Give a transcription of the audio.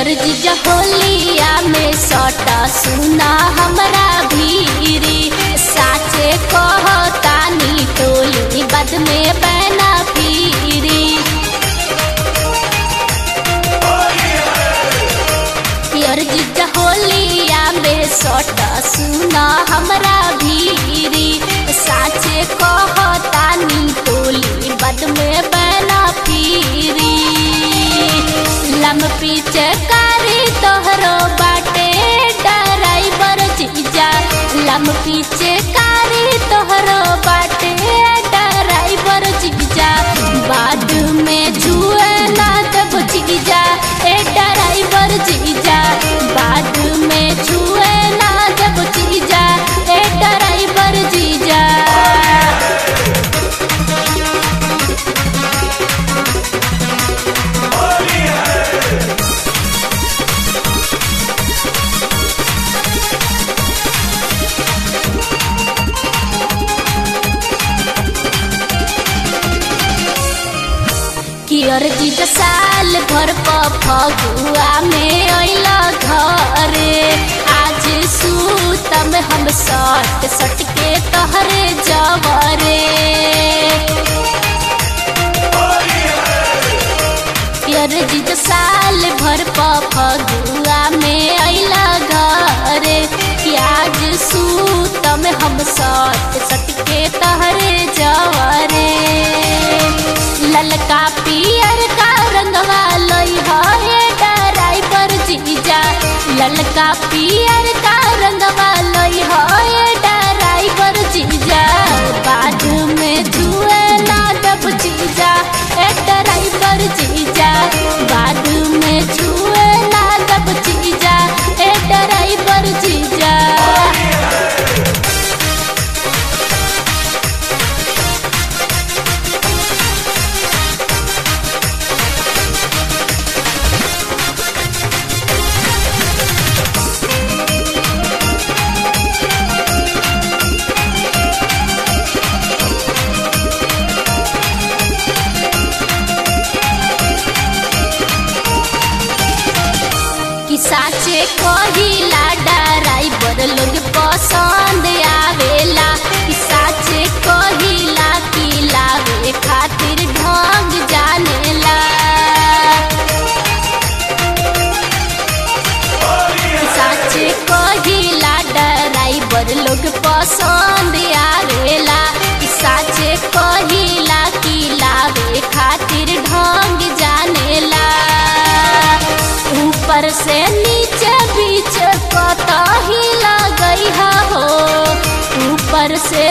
जीजा होलिया में सटा सुना हमरा भीरी साचे कहतानी टोली बद में बैना पीरी पियर जीजा होलिया में सटा सुना हमरा भीरी साचे कहतानी टोली बद में बैना पीरी लम पीछे कारी तोहरो बाटे ड्राइवर जीजा लम पीछे कारी तोहरो बाटे ड्राइवर जीजा बाद में छुए ना तब जीजा ए ड्राइवर जीजा बाद में छुए ना जब जीजा ए ड्राइवर जीजा कियर जीजा साल भर प फगुआ में अइल घरे आज सूतम हम सट सट के तहरे जवरे कियर जीजा साल भर प फगुआ में अइल घरे कि आज सूतम हम सट सट के तहरे जवरे ललका पियर का रंगवा लई है ड्राइवर जीजा ललका पियर का रंगवा लई है ड्राइवर जीजा बाद में जुए ना जब जीजा ए ड्राइवर जीजा बाद में जुए ना जब जीजा ए ड्राइवर जीजा कि साचे कहिला ड्राइवर लोग पसंद आवेला कि साचे कहिला कि लावे खातिर ढंग जानेला कि साचे कहिला ड्राइवर लोग पसंद आवेला कि साचे कहिला कि लावे खातिर ढंग जानेला ऊपर से नीचे बीच कतही लगई हो ऊपर से